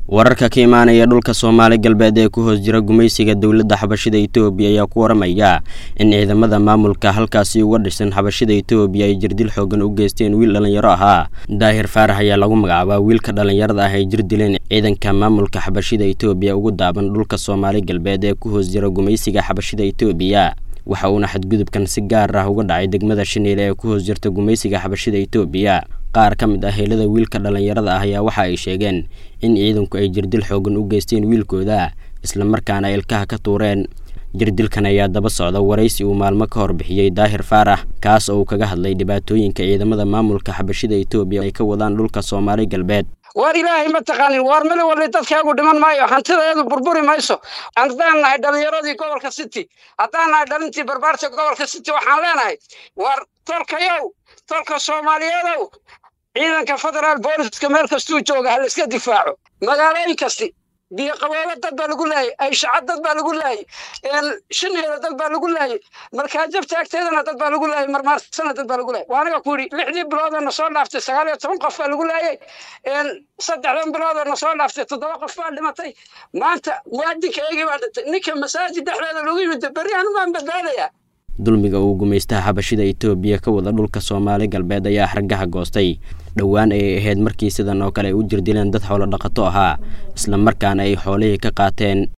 wararka ka imaanaya dhulka soomaali galbeed ee ku hoos jira gumaysiga dowladda xabashida etoobiya ayaa ku waramaya in ciidamada maamulka halkaasi uga dhisan xabashida etoobiya ay jirdil xoogan u geysteen wiil dhallinyaro ahaa daahir faarax ayaa lagu magacaabaa wiilka dhallinyarada ah ay jir dileen ciidanka maamulka xabashida etoobiya ugu daaban dhulka soomaali galbeed ee ku hoos jira gumaysiga xabashida etoobiya waxa uuna xadgudubkan si gaar ah uga dhacay degmada shaniile ee ku hoos jirta gumaysiga xabashida etoobiya qaar ka mid ah heelada wiilka dhallinyarada ah ayaa waxa ay sheegeen in ciidanku ay jirdil xoogan u geysteen wiilkooda islamarkaana ay ilkaha ka tuureen jirdilkan ayaa daba socda waraysi uu maalmo ka hor bixiyey daahir faarax kaas oo uu kaga hadlay dhibaatooyinka ciidamada maamulka xabashida etoobiya ay ka wadaan dhulka soomaali galbeed waar ilaahay ma taqaanin waar mali walba dadkaagu dhiman maayo hantidaeedu burburi mayso haddaan nahay dhallinyaradii gobolka city haddaan nahay dhalintii barbaarta gobolka city waxaan leenahay waar tolkayow tolka soomaaliyeedow ciidanka federaal booliska meel kastuu jooga ha la iska difaaco magaalooyin kasti biyo qaboobo dad baa lagu laayay ayshaca dad baa lagu laayay shinigeeda dad baa lagu laayay markaajabta agteedana dad baa lagu laayay marmaarsana dad baa lagu laayay waa aniga ku yidhi lixdii biloodoo na soo dhaaftay sagaal iyo toban qof baa lagu laayay saddexdan biloodoo na soo dhaaftay toddoba qof baa dhimatay maanta muwaadinka eegii baa dhintay ninka masaajid dhexdeeda lagu yimid berri anu baan badbaadayaa dulmiga uu gumaystaha xabashida etoobiya ka wada dhulka soomaali galbeed ayaa xargaha goostay dhowaan ayay ahayd markii sidan oo kale ay u jirdileen dad xoolo dhaqato ahaa islamarkaana ay xoolihii ka qaateen